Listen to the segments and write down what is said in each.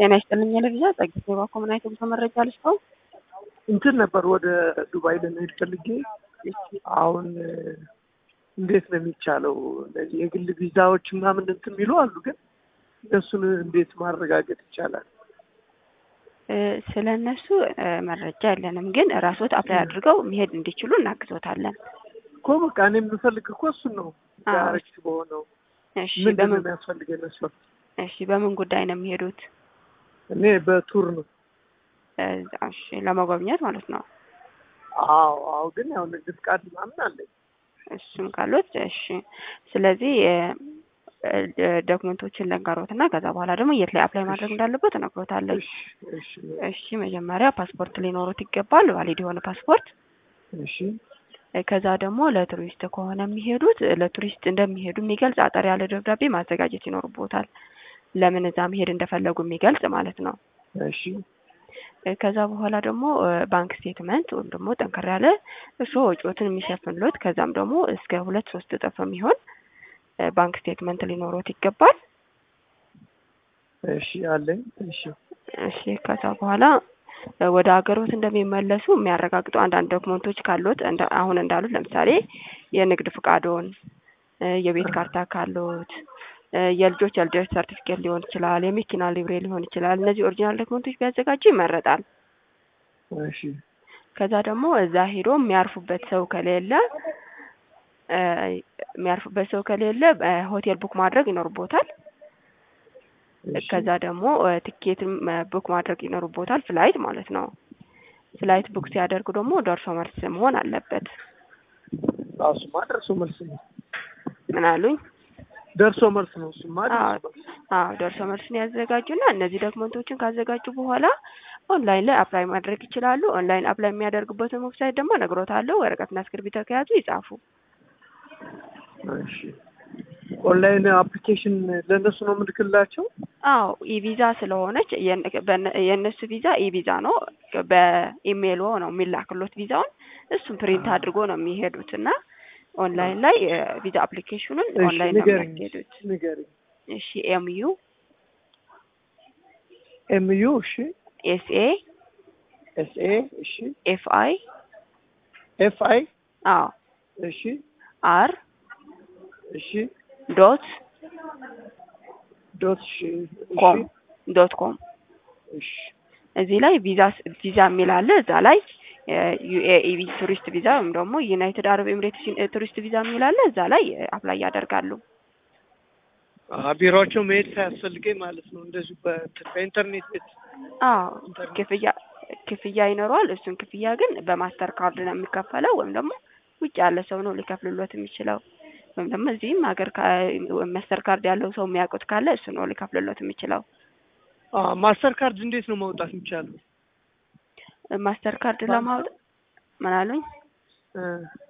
ጤና ይስጥልኝ ለቪዛ ጸግት ባኮ ምን አይነት ጉዞ መረጃ ልስጠው? እንትን ነበር ወደ ዱባይ ለመሄድ ፈልጌ አሁን እንዴት ነው የሚቻለው? እነዚህ የግል ቪዛዎች ምናምን እንትን የሚሉ አሉ፣ ግን እነሱን እንዴት ማረጋገጥ ይቻላል? ስለ እነሱ መረጃ የለንም፣ ግን ራስዎት አፕላይ አድርገው መሄድ እንዲችሉ እናግዞታለን። እኮ በቃ እኔ የምፈልግ እኮ እሱን ነው ዳይሬክት በሆነው እሺ፣ ምንድን ነው በምን የሚያስፈልገኝ መስፈርት? እሺ፣ በምን ጉዳይ ነው የሚሄዱት? እኔ በቱር ነው። እሺ፣ ለመጎብኘት ማለት ነው። አዎ አዎ፣ ግን ያው ንግድ ፍቃድ ምናምን አለኝ። እሱም ካሉት እሺ። ስለዚህ ዶክመንቶችን ለንጋሮት እና ከዛ በኋላ ደግሞ የት ላይ አፕላይ ማድረግ እንዳለበት እነግሮታለሁ። እሺ እሺ እሺ፣ መጀመሪያ ፓስፖርት ሊኖሩት ይገባል፣ ቫሊድ የሆነ ፓስፖርት። እሺ ከዛ ደግሞ ለቱሪስት ከሆነ የሚሄዱት ለቱሪስት እንደሚሄዱ የሚገልጽ አጠር ያለ ደብዳቤ ማዘጋጀት ይኖርቦታል። ለምን እዛ መሄድ እንደፈለጉ የሚገልጽ ማለት ነው። እሺ ከዛ በኋላ ደግሞ ባንክ ስቴትመንት ወይም ደግሞ ጠንከር ያለ እርስዎ ወጪዎትን የሚሸፍንሎት ከዛም ደግሞ እስከ ሁለት ሶስት እጥፍ የሚሆን ባንክ ስቴትመንት ሊኖሮት ይገባል። እሺ አለኝ። እሺ እሺ ከዛ በኋላ ወደ ሀገሮት እንደሚመለሱ የሚያረጋግጡ አንዳንድ ዶክመንቶች ካሉት እንደ አሁን እንዳሉት ለምሳሌ የንግድ ፍቃዶን፣ የቤት ካርታ ካሉት፣ የልጆች የልደት ሰርቲፊኬት ሊሆን ይችላል፣ የመኪና ሊብሬ ሊሆን ይችላል። እነዚህ ኦሪጂናል ዶክመንቶች ቢያዘጋጁ ይመረጣል። እሺ ከዛ ደግሞ እዛ ሄዶ የሚያርፉበት ሰው ከሌለ የሚያርፉበት ሰው ከሌለ ሆቴል ቡክ ማድረግ ይኖርቦታል። እሺ ከዛ ደግሞ ትኬትም ቡክ ማድረግ ይኖርቦታል፣ ፍላይት ማለት ነው። ፍላይት ቡክ ሲያደርጉ ደግሞ ደርሶ መልስ መሆን አለበት። እሱማ ደርሶ መልስ ነው። ምን አሉኝ? ደርሶ መልስ ነው። እሱማ ደርሶ መልስ አዎ ደርሶ መልስን ያዘጋጁና እነዚህ ዶክመንቶችን ካዘጋጁ በኋላ ኦንላይን ላይ አፕላይ ማድረግ ይችላሉ። ኦንላይን አፕላይ የሚያደርጉበትን ዌብሳይት ደግሞ እነግሮታለሁ። ወረቀትና እስክርቢቶ ከያዙ ይጻፉ። እሺ ኦንላይን አፕሊኬሽን ለእነሱ ነው የምልክላቸው? አዎ ኢቪዛ ስለሆነች የነ- በነ- የእነሱ ቪዛ ኢቪዛ ነው። በኢሜይል ነው የሚላክሎት ቪዛውን። እሱም ፕሪንት አድርጎ ነው የሚሄዱት እና ኦንላይን ላይ ቪዛ አፕሊኬሽኑን እሺ ኦንላይን ነው ንገሪኝ የሚያስኬዱት። ንገሪኝ። እሺ ኤምዩ ኤምዩ እሺ ኤስኤ ኤስኤ እሺ ኤፍ አይ ኤፍ አይ አዎ እሺ አር እሺ ዶት ዶት እሺ ኮም እሺ ዶት ኮም እሺ እዚህ ላይ ቪዛ ቪዛ የሚል አለ። እዛ ላይ ዩኤኢ ቱሪስት ቪዛ ወይም ደግሞ ዩናይትድ አረብ ኤምሬትስ ቱሪስት ቪዛ የሚል አለ። እዛ ላይ አፕላይ ያደርጋሉ። አሀ ቢሮአቸው መሄድ ሳያስፈልገኝ ማለት ነው። እንደዚሁ በእንትን በኢንተርኔት ቤት አዎ ኢንተርኔት ክፍያ ክፍያ ይኖረዋል። እሱን ክፍያ ግን በማስተር ካርድ ነው የሚከፈለው ወይም ደግሞ ውጭ ያለ ሰው ነው ሊከፍልሎት የሚችለው ወይም ደግሞ እዚህም ሀገር ማስተር ካርድ ያለው ሰው የሚያውቁት ካለ እሱ ነው ሊከፍልሎት የሚችለው። አ ማስተር ካርድ እንዴት ነው ማውጣት የሚቻለው? ማስተር ካርድ ለማውጣት ምን አሉኝ? እ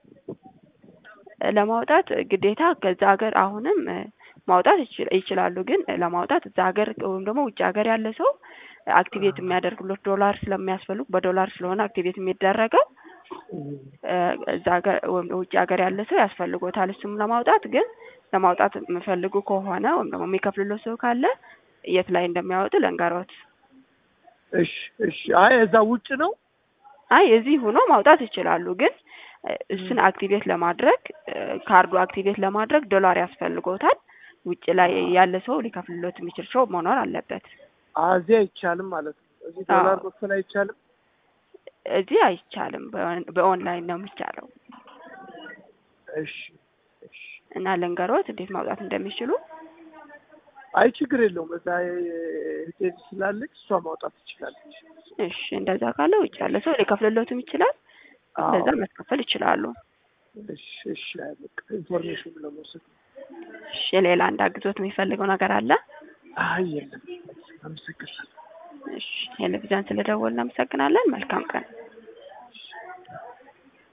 ለማውጣት ግዴታ ከዛ ሀገር አሁንም ማውጣት ይችል- ይችላሉ። ግን ለማውጣት እዛ ሀገር ወይም ደግሞ ውጭ ሀገር ያለ ሰው አክቲቬት የሚያደርግሎት ዶላር ስለሚያስፈልግ በዶላር ስለሆነ አክቲቬት የሚደረገው እ እዛ ሀገር ወይም ውጭ ሀገር ያለ ሰው ያስፈልጎታል። እሱም ለማውጣት ግን ለማውጣት የሚፈልጉ ከሆነ ወይም ደግሞ የሚከፍልሎት ሰው ካለ የት ላይ እንደሚያወጡ ልንገሮት። እሺ እሺ። አይ እዛ ውጭ ነው። አይ እዚህ ሆኖ ማውጣት ይችላሉ። ግን እ እሱን አክቲቬት ለማድረግ እ ካርዱ አክቲቬት ለማድረግ ዶላር ያስፈልጎታል። ውጭ ላይ ያለ ሰው ሊከፍልሎት የሚችል ሰው መኖር አለበት። አ እዚህ አይቻልም ማለት ነው። እዚህ ዶላር አዎ። መክፈል አይቻልም። እዚህ አይቻልም። በኦን- በኦንላይን ነው የሚቻለው እሺ እሺ። እና ልንገሮት እንዴት ማውጣት እንደሚችሉ። አይ ችግር የለውም። እዛ ሆቴል ስላለች እሷ ማውጣት ትችላለች። እሺ እንደዛ ካለ ውጭ ያለ ሰው ሊከፍልሎትም ይችላል። እንደዛ አዎ። ማስከፈል ይችላሉ። እሺ እሺ። አይ በቃ ኢንፎርሜሽን ለመውሰድ እሺ ሌላ እንዳግዞት የሚፈልገው ነገር አለ? አይ የለም። አመሰግናለሁ። እሺ ቴሌቪዥን ስለደወልን እናመሰግናለን። መልካም ቀን።